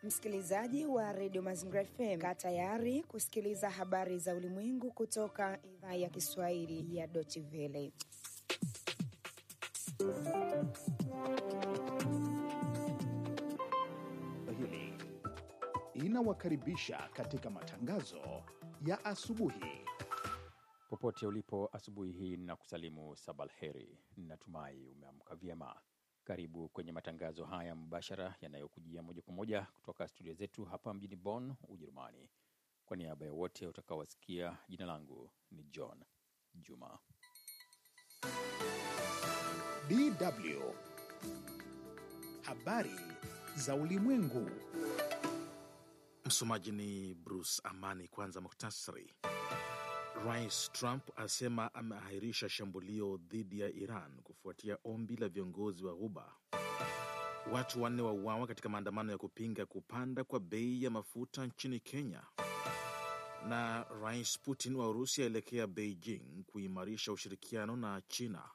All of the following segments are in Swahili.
Msikilizaji wa redio Mazingira FM, kaa tayari kusikiliza habari za ulimwengu kutoka idhaa ya Kiswahili ya Deutsche Welle. Hili inawakaribisha katika matangazo ya asubuhi. Popote ulipo asubuhi hii na kusalimu sabalheri, natumai umeamka vyema. Karibu kwenye matangazo haya mbashara yanayokujia moja kwa moja kutoka studio zetu hapa mjini Bonn, Ujerumani. Kwa niaba ya wote utakaowasikia, jina langu ni John Juma. DW habari za ulimwengu. Msomaji ni Bruce Amani. Kwanza muktasari. Rais Trump asema ameahirisha shambulio dhidi ya Iran kufuatia ombi la viongozi wa Ghuba. Watu wanne wauawa katika maandamano ya kupinga kupanda kwa bei ya mafuta nchini Kenya. Na Rais Putin wa Urusi aelekea Beijing kuimarisha ushirikiano na China.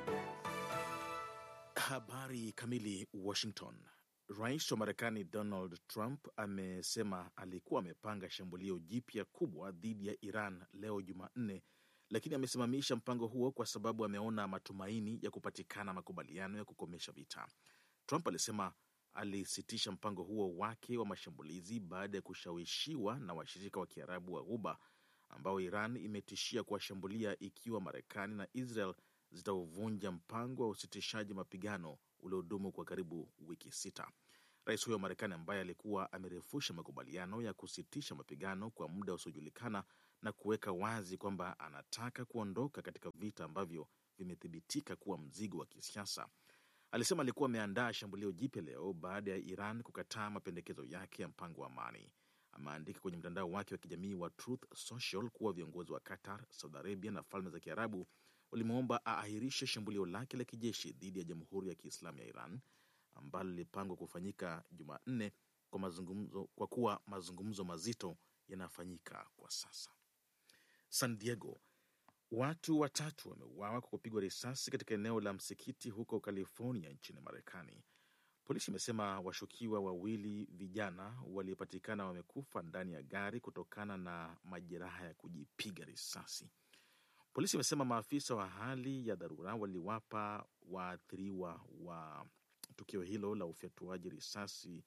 Habari kamili. Washington. Rais wa Marekani Donald Trump amesema alikuwa amepanga shambulio jipya kubwa dhidi ya Iran leo Jumanne, lakini amesimamisha mpango huo kwa sababu ameona matumaini ya kupatikana makubaliano ya kukomesha vita. Trump alisema alisitisha mpango huo wake wa mashambulizi baada ya kushawishiwa na washirika wa Kiarabu wa Ghuba ambao Iran imetishia kuwashambulia ikiwa Marekani na Israel zitauvunja mpango wa usitishaji mapigano uliodumu kwa karibu wiki sita. Rais huyo wa Marekani ambaye alikuwa amerefusha makubaliano ya kusitisha mapigano kwa muda usiojulikana na kuweka wazi kwamba anataka kuondoka katika vita ambavyo vimethibitika kuwa mzigo wa kisiasa, alisema alikuwa ameandaa shambulio jipya leo baada ya Iran kukataa mapendekezo yake ya mpango wa amani. Ameandika kwenye mtandao wake wa kijamii wa Truth Social kuwa viongozi wa Qatar, Saudi Arabia na Falme za Kiarabu walimwomba aahirishe shambulio lake la kijeshi dhidi ya Jamhuri ya Kiislamu ya Iran ambalo lilipangwa kufanyika Jumanne kwa mazungumzo, kwa kuwa mazungumzo mazito yanafanyika kwa sasa. San Diego, watu watatu wameuawa kwa kupigwa risasi katika eneo la msikiti huko California nchini Marekani. Polisi imesema washukiwa wawili vijana waliopatikana wamekufa ndani ya gari kutokana na majeraha ya kujipiga risasi. Polisi imesema maafisa wa hali ya dharura waliwapa waathiriwa wa tukio hilo la ufyatuaji risasi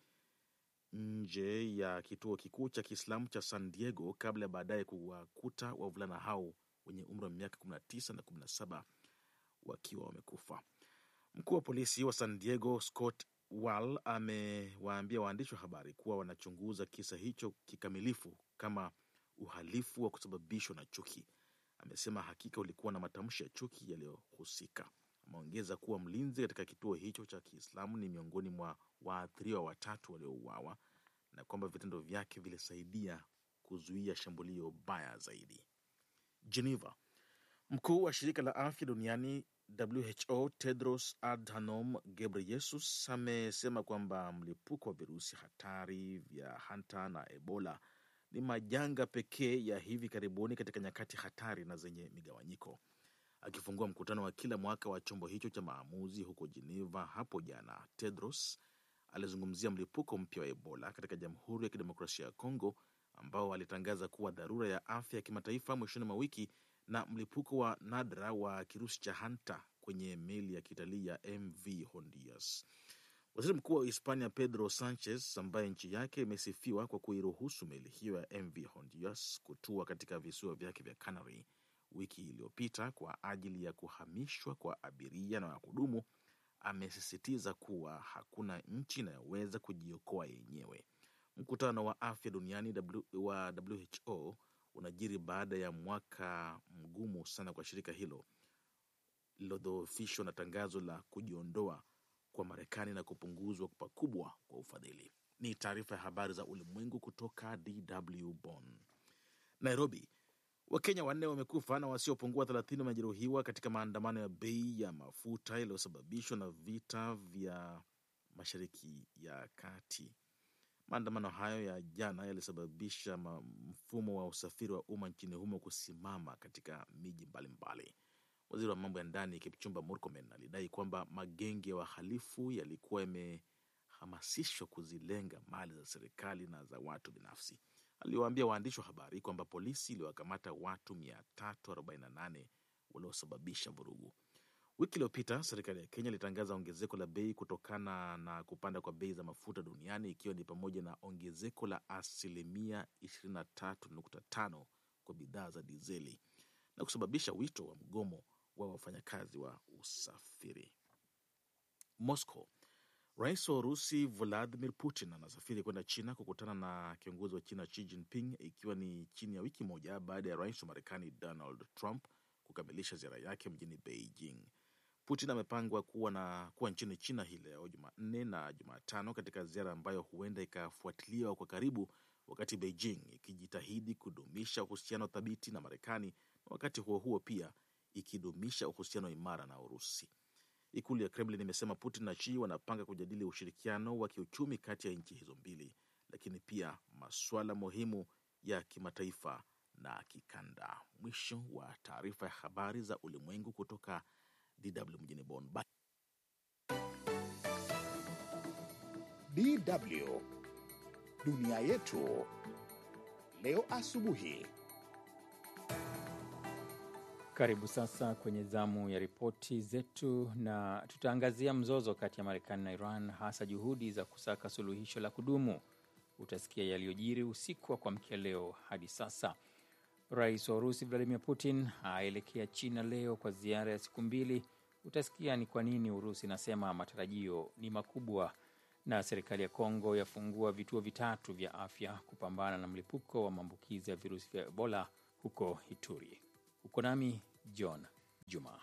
nje ya kituo kikuu cha Kiislamu cha San Diego kabla ya baadaye kuwakuta wavulana hao wenye umri wa miaka 19 na 17 wakiwa wamekufa. Mkuu wa polisi wa San Diego Scott Wall amewaambia waandishi wa habari kuwa wanachunguza kisa hicho kikamilifu kama uhalifu wa kusababishwa na chuki. Amesema hakika ulikuwa na matamshi ya chuki yaliyohusika. Ameongeza kuwa mlinzi katika kituo hicho cha Kiislamu ni miongoni mwa waathiriwa watatu waliouawa na kwamba vitendo vyake vilisaidia kuzuia shambulio baya zaidi. Geneva, mkuu wa shirika la afya duniani WHO Tedros Adhanom Ghebreyesus amesema kwamba mlipuko wa virusi hatari vya hanta na Ebola ni majanga pekee ya hivi karibuni katika nyakati hatari na zenye migawanyiko. Akifungua mkutano wa kila mwaka wa chombo hicho cha maamuzi huko Geneva hapo jana, Tedros alizungumzia mlipuko mpya wa Ebola katika Jamhuri ya Kidemokrasia ya Kongo ambao alitangaza kuwa dharura ya afya ya kimataifa mwishoni mwa wiki na mlipuko wa nadra wa kirusi cha hanta kwenye meli ya kitalii ya MV Honduras. Waziri Mkuu wa Hispania Pedro Sanchez, ambaye nchi yake imesifiwa kwa kuiruhusu meli hiyo ya MV Honduras kutua katika visiwa vyake vya Canary wiki iliyopita kwa ajili ya kuhamishwa kwa abiria na wahudumu, amesisitiza kuwa hakuna nchi inayoweza kujiokoa yenyewe. Mkutano wa afya duniani wa WHO unajiri baada ya mwaka mgumu sana kwa shirika hilo lililodhoofishwa na tangazo la kujiondoa kwa Marekani na kupunguzwa pakubwa kwa ufadhili. Ni taarifa ya habari za ulimwengu kutoka DW Bonn. Nairobi, Wakenya wanne wamekufa na wasiopungua thelathini wamejeruhiwa katika maandamano ya bei ya mafuta yaliyosababishwa na vita vya Mashariki ya Kati. Maandamano hayo ya jana yalisababisha mfumo wa usafiri wa umma nchini humo kusimama katika miji mbalimbali. Waziri wa mambo ya ndani Kipchumba Murkomen alidai kwamba magenge ya wahalifu yalikuwa yame wanahamasishwa kuzilenga mali za serikali na za watu binafsi. Aliwaambia waandishi wa habari kwamba polisi iliwakamata watu 348 waliosababisha vurugu. Wiki iliyopita serikali ya Kenya ilitangaza ongezeko la bei kutokana na kupanda kwa bei za mafuta duniani ikiwa ni pamoja na ongezeko la asilimia 23.5 kwa bidhaa za dizeli na kusababisha wito wa mgomo wa wafanyakazi wa usafiri. Moscow. Rais wa Urusi Vladimir Putin anasafiri kwenda China kukutana na kiongozi wa China Xi Jinping ikiwa ni chini ya wiki moja baada ya rais wa Marekani Donald Trump kukamilisha ziara yake mjini Beijing. Putin amepangwa kuwa na kuwa nchini China hii leo Jumanne na Jumatano katika ziara ambayo huenda ikafuatiliwa kwa karibu, wakati Beijing ikijitahidi kudumisha uhusiano thabiti na Marekani na wakati huo huo pia ikidumisha uhusiano imara na Urusi. Ikulu ya Kremlin imesema Putin na Xi wanapanga kujadili ushirikiano wa kiuchumi kati ya nchi hizo mbili, lakini pia masuala muhimu ya kimataifa na kikanda. Mwisho wa taarifa ya habari za ulimwengu kutoka DW mjini Bonn. DW dunia yetu leo asubuhi. Karibu sasa kwenye zamu ya ripoti zetu, na tutaangazia mzozo kati ya Marekani na Iran, hasa juhudi za kusaka suluhisho la kudumu. Utasikia yaliyojiri usiku wa kuamkia leo hadi sasa. Rais wa Urusi Vladimir Putin aelekea China leo kwa ziara ya siku mbili. Utasikia ni kwa nini Urusi inasema matarajio ni makubwa, na serikali ya Kongo yafungua vituo vitatu vya afya kupambana na mlipuko wa maambukizi ya virusi vya Ebola huko Ituri. Uko nami John Juma.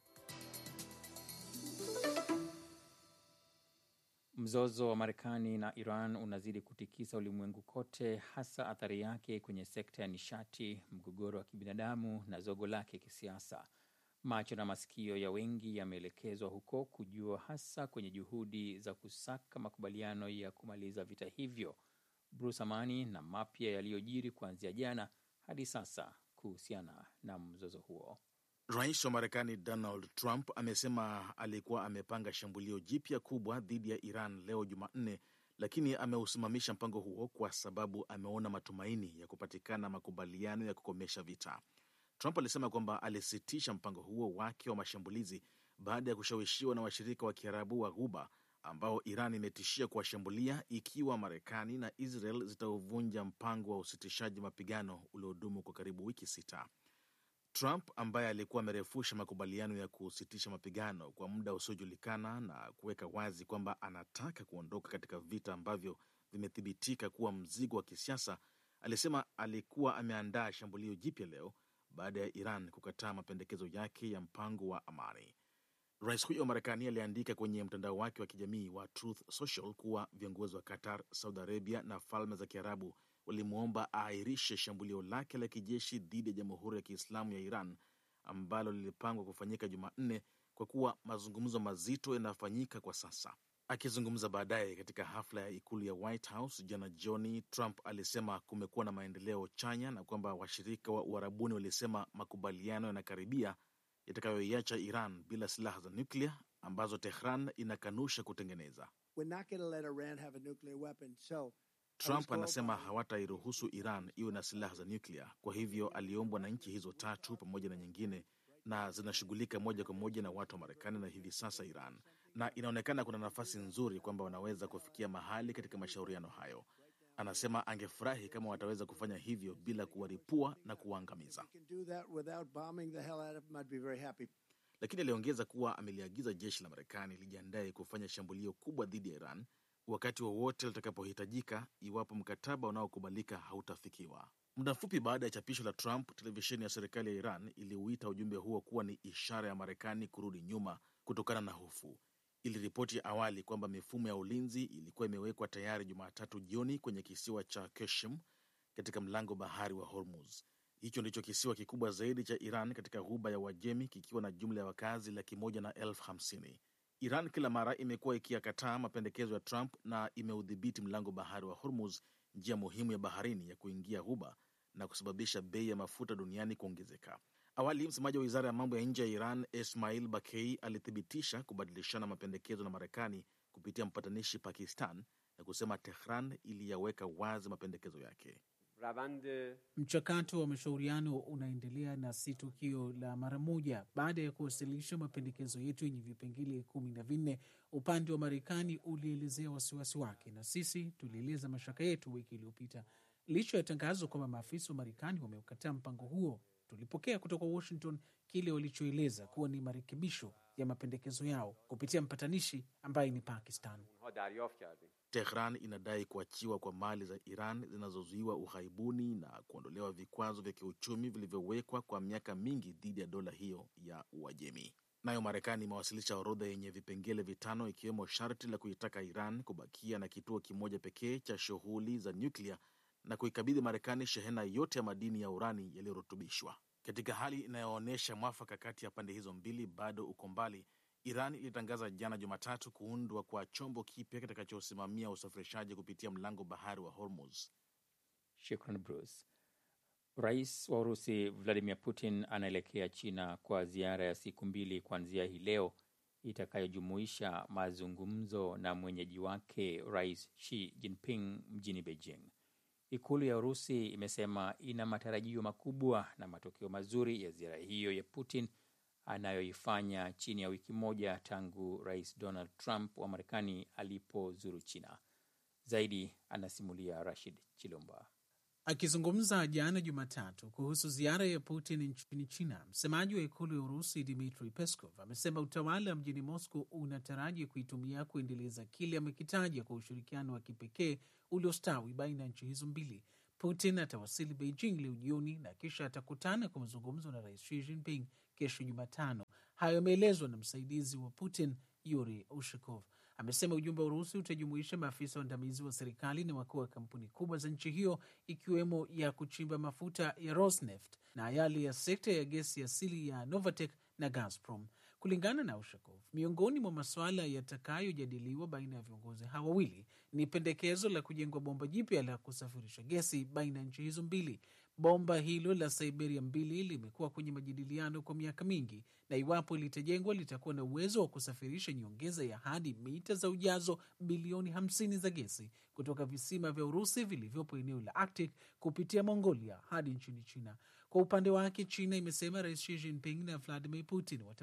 Mzozo wa Marekani na Iran unazidi kutikisa ulimwengu kote, hasa athari yake kwenye sekta ya nishati, mgogoro wa kibinadamu na zogo lake kisiasa. Macho na masikio ya wengi yameelekezwa huko kujua, hasa kwenye juhudi za kusaka makubaliano ya kumaliza vita hivyo. Bruce Amani na mapya yaliyojiri kuanzia jana hadi sasa kuhusiana na mzozo huo. Rais wa Marekani Donald Trump amesema alikuwa amepanga shambulio jipya kubwa dhidi ya Iran leo Jumanne, lakini ameusimamisha mpango huo kwa sababu ameona matumaini ya kupatikana makubaliano ya kukomesha vita. Trump alisema kwamba alisitisha mpango huo wake wa mashambulizi baada ya kushawishiwa na washirika wa Kiarabu wa Ghuba ambao Iran imetishia kuwashambulia ikiwa Marekani na Israel zitauvunja mpango wa usitishaji mapigano uliodumu kwa karibu wiki sita. Trump ambaye alikuwa amerefusha makubaliano ya kusitisha mapigano kwa muda usiojulikana na kuweka wazi kwamba anataka kuondoka katika vita ambavyo vimethibitika kuwa mzigo wa kisiasa, alisema alikuwa ameandaa shambulio jipya leo baada ya Iran kukataa mapendekezo yake ya mpango wa amani. Rais huyo wa Marekani aliandika kwenye mtandao wake wa kijamii wa Truth Social kuwa viongozi wa Qatar, Saudi Arabia na Falme za Kiarabu walimwomba aahirishe shambulio lake la kijeshi dhidi ya Jamhuri ya Kiislamu ya Iran ambalo lilipangwa kufanyika Jumanne kwa kuwa mazungumzo mazito yanafanyika kwa sasa. Akizungumza baadaye katika hafla ya ikulu ya White House jana jioni, Trump alisema kumekuwa na maendeleo chanya na kwamba washirika wa Uarabuni walisema makubaliano yanakaribia yatakayoiacha Iran bila silaha za nyuklia ambazo Tehran inakanusha kutengeneza. Trump anasema hawatairuhusu Iran iwe na silaha za nyuklia. Kwa hivyo aliombwa na nchi hizo tatu pamoja na nyingine, na zinashughulika moja kwa moja na watu wa Marekani na hivi sasa Iran, na inaonekana kuna nafasi nzuri kwamba wanaweza kufikia mahali katika mashauriano hayo. Anasema angefurahi kama wataweza kufanya hivyo bila kuwaripua na kuwaangamiza, lakini aliongeza kuwa ameliagiza jeshi la Marekani lijiandaye kufanya shambulio kubwa dhidi ya Iran wakati wowote litakapohitajika iwapo mkataba unaokubalika hautafikiwa. Muda mfupi baada ya chapisho la Trump, televisheni ya serikali ya Iran iliuita ujumbe huo kuwa ni ishara ya Marekani kurudi nyuma kutokana na hofu. Iliripoti awali kwamba mifumo ya ulinzi ilikuwa imewekwa tayari Jumatatu jioni kwenye kisiwa cha Keshim katika mlango bahari wa Hormuz. Hicho ndicho kisiwa kikubwa zaidi cha Iran katika ghuba ya Uajemi kikiwa na jumla ya wakazi laki moja na elfu hamsini. Iran kila mara imekuwa ikiyakataa mapendekezo ya Trump na imeudhibiti mlango bahari wa Hormuz, njia muhimu ya baharini ya kuingia ghuba na kusababisha bei ya mafuta duniani kuongezeka. Awali, msemaji wa wizara ya mambo ya nje ya Iran Ismail Bakei alithibitisha kubadilishana mapendekezo na Marekani kupitia mpatanishi Pakistan na kusema Tehran iliyaweka wazi mapendekezo yake. روند Mchakato wa mashauriano unaendelea na si tukio la mara moja. Baada ya kuwasilisha mapendekezo yetu yenye vipengele kumi na vinne, upande wa Marekani ulielezea wasiwasi wake na sisi tulieleza mashaka yetu wiki iliyopita. Licha ya tangazo kwamba maafisa wa Marekani wameukataa mpango huo, tulipokea kutoka Washington kile walichoeleza kuwa ni marekebisho ya mapendekezo yao kupitia mpatanishi ambaye ni Pakistan. اونها دریافت کردیم Tehran inadai kuachiwa kwa mali za Iran zinazozuiwa ughaibuni na kuondolewa vikwazo vya kiuchumi vilivyowekwa kwa miaka mingi dhidi ya dola hiyo ya Uajemi. Nayo Marekani imewasilisha orodha yenye vipengele vitano ikiwemo sharti la kuitaka Iran kubakia na kituo kimoja pekee cha shughuli za nyuklia na kuikabidhi Marekani shehena yote ya madini ya urani yaliyorutubishwa. Katika hali inayoonyesha mwafaka kati ya pande hizo mbili bado uko mbali, Iran ilitangaza jana Jumatatu kuundwa kwa chombo kipya kitakachosimamia usafirishaji kupitia mlango bahari wa Hormuz. Shukran Bruce. Rais wa Urusi Vladimir Putin anaelekea China kwa ziara ya siku mbili kuanzia hii leo itakayojumuisha mazungumzo na mwenyeji wake Rais Xi Jinping mjini Beijing. Ikulu ya Urusi imesema ina matarajio makubwa na matokeo mazuri ya ziara hiyo ya Putin anayoifanya chini ya wiki moja tangu Rais Donald Trump wa Marekani alipozuru China. Zaidi anasimulia Rashid Chilumba. Akizungumza jana Jumatatu kuhusu ziara ya Putin nchini China, msemaji wa ikulu ya Urusi Dmitri Peskov amesema utawala mjini Moscow unataraji kuitumia kuendeleza kile amekitaja kwa ushirikiano wa kipekee uliostawi baina ya nchi hizo mbili. Putin atawasili Beijing leo jioni na kisha atakutana kwa mazungumzo na rais Xi Jinping kesho Jumatano. Hayo yameelezwa na msaidizi wa Putin Yuri Ushakov. Amesema ujumbe wa Urusi utajumuisha maafisa waandamizi wa serikali na wakuu wa kampuni kubwa za nchi hiyo ikiwemo ya kuchimba mafuta ya Rosneft na yale ya sekta ya gesi asili ya Novatek na Gazprom. Kulingana na Ushakov, miongoni mwa masuala yatakayojadiliwa baina ya viongozi hawa wawili ni pendekezo la kujengwa bomba jipya la kusafirisha gesi baina ya nchi hizo mbili. Bomba hilo la Siberia mbili limekuwa kwenye majadiliano kwa miaka mingi, na iwapo litajengwa litakuwa na uwezo wa kusafirisha nyongeza ya hadi mita za ujazo bilioni 50 za gesi kutoka visima vya Urusi vilivyopo eneo la Arctic kupitia Mongolia hadi nchini China. Kwa upande wake, China imesema Rais Xi Jinping na Vladimir Putin wata